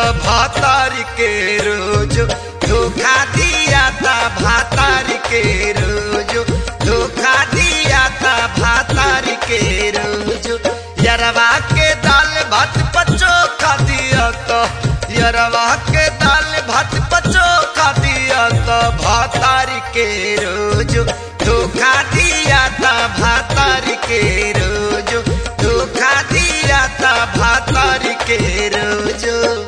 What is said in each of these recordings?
भातार के रोज धोखा दिया था भातार के रोज धोखा दिया था भातार के रोज यरवा के दाल भात पचो खा दिया तो यरवा के दाल भात पचो खा दिया तो भातार के रोज धोखा दिया था भातार के रोज धोखा दिया था भातार के रोज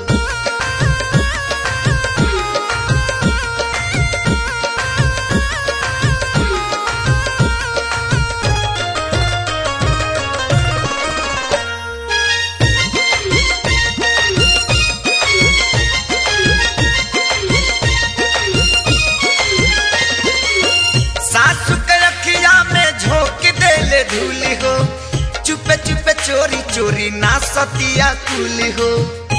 सासु के अखिया में झोंक देले धूली हो चुपे चुपे चोरी चोरी ना सतिया कुली हो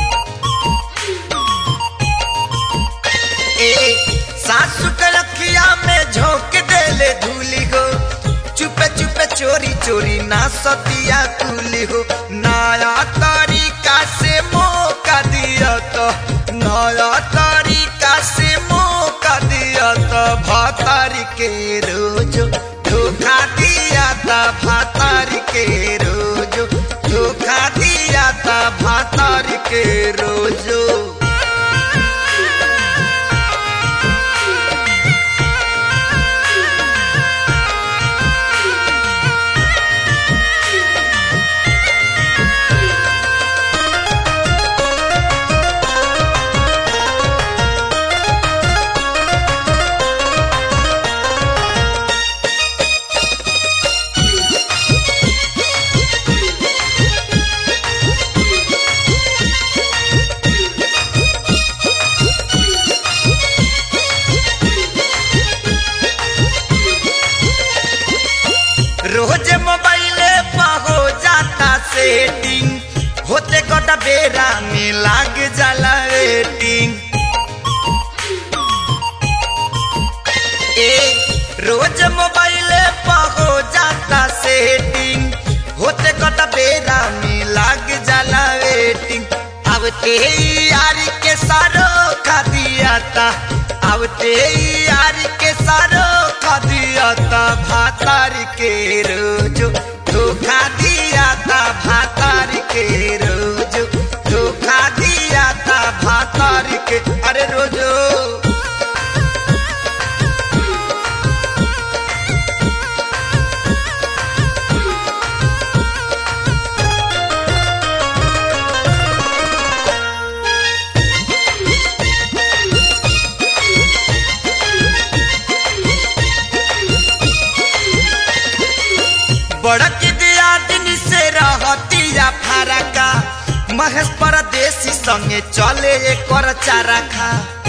ए सासु के अखिया में झोंक देले धूली हो चुपे चुपे चोरी चोरी ना सतिया कुली हो नया तरीका से मौका दिया तो नया तरीका से मौका दिया तो भातार के रोज धोखा दिया था भातार के रोज धोखा दिया था भातार के रोजो रोज मोबाइले पर हो जाता सेटिंग होते गोटा बेरा में लाग जाला वेटिंग ए रोज मोबाइले पर हो जाता सेटिंग होते गोटा बेरा में लाग जाला वेटिंग अब ते यार के सारो खा दिया था अब ते यार के सारो खा दिया था भातार के रोज धोखा दिया था भातार के रोज धोखा दिया था भातार के अरे रोजो बड़क दिया दिन से रहतिया फरका महेश परदेसी संगे चले कर चारा खा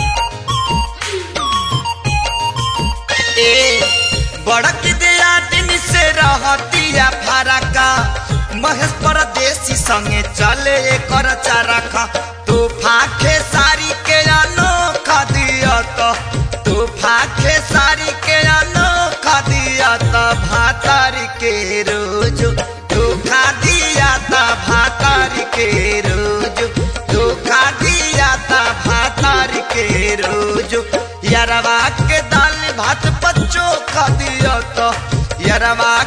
ए बड़क दिया दिन से रहतिया फरका महेश परदेसी संगे चले कर चारा खा तू फाखे सारी के अनोखा दिया तो तू फाखे सारी के अनोखा दिया तो भातार के रोज धोखा दिया था भातार के रोज धोखा दिया था भातार के रोज यरवा के दाल भात पच्चो खा दिया तो यरवा